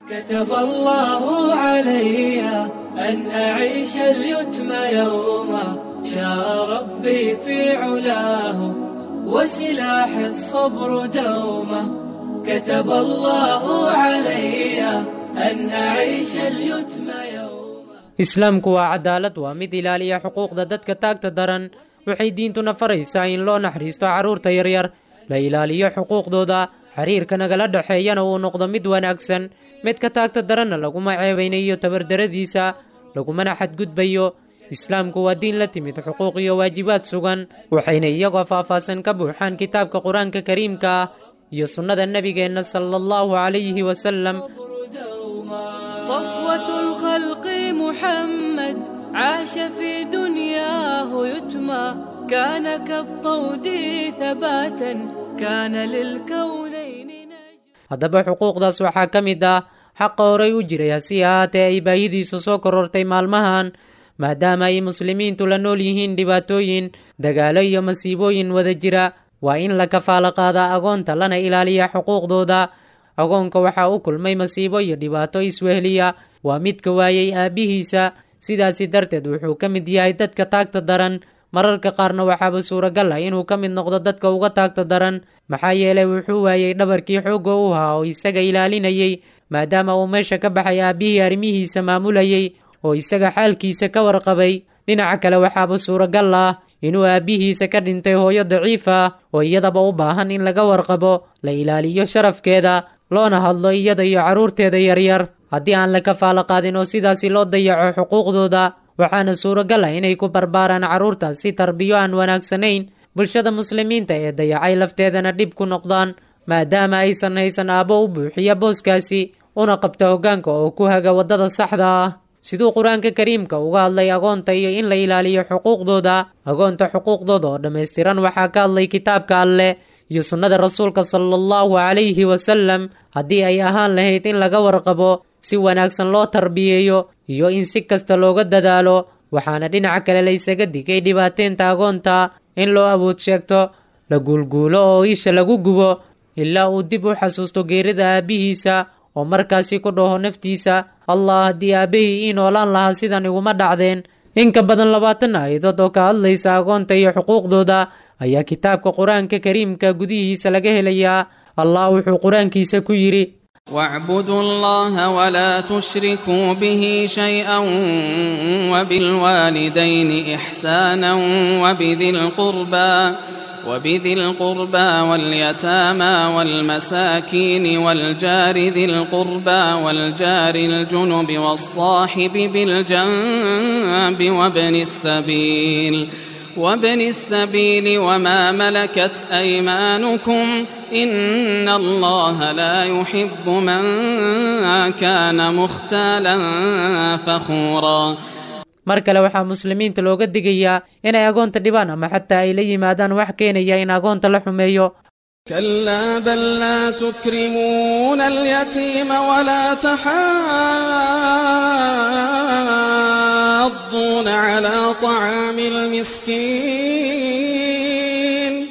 كتب الله علي أن أعيش اليتم يوما شاء ربي في علاه وسلاح الصبر دوما كتب الله علي أن أعيش اليتم يوما islaamku waa cadaalad waa mid ilaaliya xuquuqda dadka taagta daran waxay diintuna faraysaa in loo naxariisto carruurta yaryar la ilaaliyo xuquuqdooda xiriirka nagala dhexeeyana uu noqdo mid wanaagsan midka taagta daranna laguma ceebaynayo tabardaradiisa lagumana xadgudbayo islaamku waa diin la timid xuquuq iyo waajibaad sugan waxayna iyagoo faahfaahsan ka buuxaan kitaabka qur-aanka kariimka ah iyo sunnada nebigeenna sala allahu calayhi wasalam صفوة الخلق محمد عاش في دنياه يتمى كان كالطود ثباتا كان للكونين haddaba xuquuqdaas waxaa ka mid ah xaqa horay u jiray hasi ahaatee ay baahidiisu soo korortay maalmahan maadaama ay muslimiintu la nool yihiin dhibaatooyin dagaalo iyo masiibooyin wada jira waa in la kafaalo qaadaa agoonta lana ilaaliya xuquuqdooda agoonka waxaa u kulmay masiibo iyo dhibaato iswehliya waa midka waayey aabbihiisa sidaasi darteed wuxuu ka mid yahay dadka taagta daran mararka qaarna waxaaba suuragal ah inuu ka mid noqdo dadka uga taagta daran maxaa yeelay wuxuu waayey dhabarkii xoogga u ahaa oo isaga ilaalinayey maadaama uu meesha ka baxay aabbihii arrimihiisa maamulayey oo isaga xaalkiisa ka warqabay dhinaca kale waxaaba suuragal ah inuu aabbihiisa ka dhintay hooyo daciif ah oo iyadaba u baahan in laga warqabo la ilaaliyo sharafkeeda loona hadlo iyada iyo carruurteeda yaryar haddii aan la kafaalo qaadin oo sidaasi loo dayaco xuquuqdooda waxaana suuragal ah inay ku barbaaraan carruurtaas si tarbiyo aan wanaagsanayn bulshada muslimiinta ee dayacay lafteedana dhib ku noqdaan maadaama aysan haysan aabbo u buuxiya booskaasi una qabta hoggaanka oo ku haga waddada saxda ah siduu qur-aanka kariimka uga hadlay agoonta iyo in la ilaaliyo xuquuqdooda agoonta xuquuqdooda oo dhammaystiran waxaa ka hadlay kitaabka alleh iyo sunnada rasuulka sala allahu calayhi wasalam haddii ay ahaan lahayd in laga warqabo si wanaagsan loo tarbiyeeyo iyo in si kasta looga dadaalo waxaana dhinaca kale la ysaga digay dhibaateynta agoonta in loo awood sheegto la guulguulo oo isha lagu gubo ilaa uu dib u xasuusto geerida aabbihiisa oo markaasi ku dhaho naftiisa allah haddii aabbahii ii noolaan lahaa sidan iguma dhacdeen in ka badan labaatan aayadood oo ka hadlaysa agoonta iyo xuquuqdooda ayaa kitaabka qur-aanka kariimka gudihiisa laga helayaa allah wuxuu qur-aankiisa ku yidhi واعبدوا الله ولا تشركوا به شيئا وبالوالدين إحسانا وبذي القربى وبذي القربى واليتامى والمساكين والجار ذي القربى والجار الجنب والصاحب بالجنب وابن السبيل وابن السبيل وما ملكت أيمانكم إن الله لا يحب من كان مختالا فخورا mar kale waxaa muslimiinta looga digayaa inay agoonta dhibaan ama xataa ay la yimaadaan wax keenaya in agoonta la xumeeyo كلا بل لا تكرمون اليتيم ولا تحاضون على طعام المسكين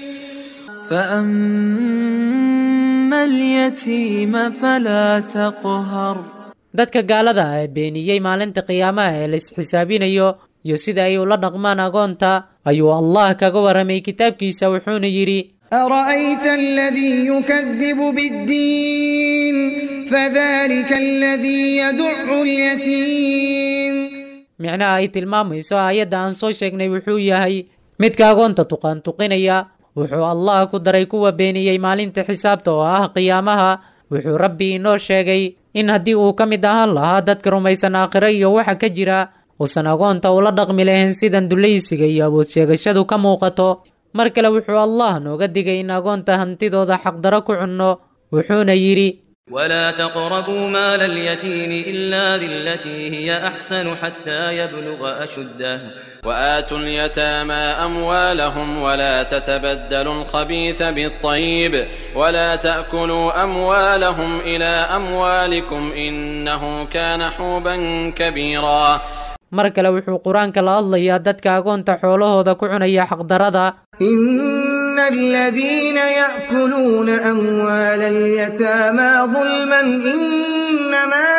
فأما اليتيم فلا تقهر dadka gaalada ah ee beeniyey maalinta qiyaamaha ee la isxisaabinayo iyo sida ay ula dhaqmaan agoonta ayuu allah kaga warramay kitaabkiisa wuxuuna yidhi أرأيت الذي يكذب بالدين فذلك الذي يدع اليتيم micnaha ay tilmaamayso aayadda aan soo sheegnay wuxuu yahay midka agoonta tuqaantuqinaya wuxuu allah ku daray kuwa beeniyey maalinta xisaabta oo ah qiyaamaha wuxuu rabbi inoo sheegay in haddii uu ka mid ahaan lahaa dadka rumaysan aakhiro iyo waxa ka jira uusan agoonta ula dhaqmi lahayn sidan dulaysiga iyo awood sheegashadu ka muuqato mar kale wuxuu allah nooga digay in agoonta hantidooda xaqdaro ku cunno wuxuuna yidhi ولا تقربوا مال اليتيم إلا بالتي هي أحسن حتى يبلغ أشده وآتوا اليتامى أموالهم ولا تتبدلوا الخبيث بالطيب ولا تأكلوا أموالهم إلى أموالكم إنه كان حوبا كبيرا mar kale wuxuu qur-aanka la hadlayaa dadka agoonta xoolahooda ku cunaya xaqdarada إن الذين يأكلون أموال اليتامى ظلما إنما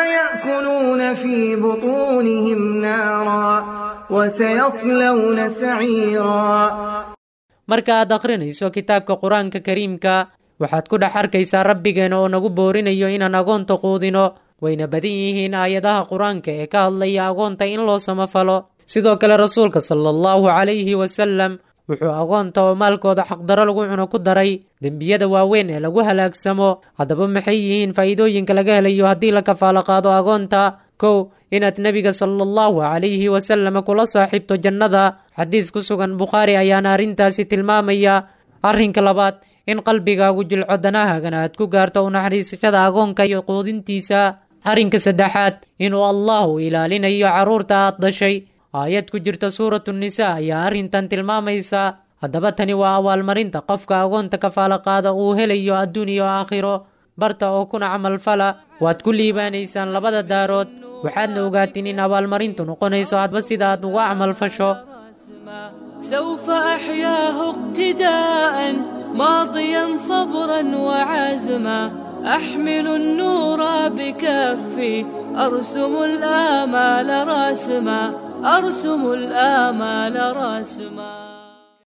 في بطونهم نارا وسيصلون سعيرا marka aad akhrinayso kitaabka qur-aanka kariimka waxaad ku dhex arkaysaa rabbigeena oo nagu boorinayo inaan agoonta quudino wayna badan yihiin aayadaha qur-aanka ee ka hadlaya agoonta in loo samafalo sidoo kale rasuulka sala allahu calayhi wasalam wuxuu agoonta oo maalkooda xaqdaro lagu cuno ku daray dembiyada waaweyn ee lagu halaagsamo haddaba maxay yihiin faa'iidooyinka laga helayo haddii la kafaalo qaado agoonta kow inaad nebiga sala allahu calayhi wasalam kula saaxiibto jannada xadiis ku sugan bukhaari ayaana arrintaasi tilmaamaya arrinka labaad in qalbigaagu jilco danahaagana aad ku gaarto u naxariisashada agoonka iyo quudintiisa arrinka saddexaad inuu allahu ilaalinayo carruurta aad dhashay aayad ku jirta suuratu nisaa ayaa arrintan tilmaamaysa haddaba tani waa abaalmarinta qofka agoonta kafaalo qaada uu helayo adduun iyo aakhiro barta oo kuna camalfala waad ku liibaanaysaan labada daarood waxaadna ogaatiin in abaalmarintu noqonayso hadba sida aad uga camalfasho سوف أحياه اقتداء ماضيا صبرا وعزما أحمل النور بكفي أرسم الآمال راسما أرسم الآمال راسما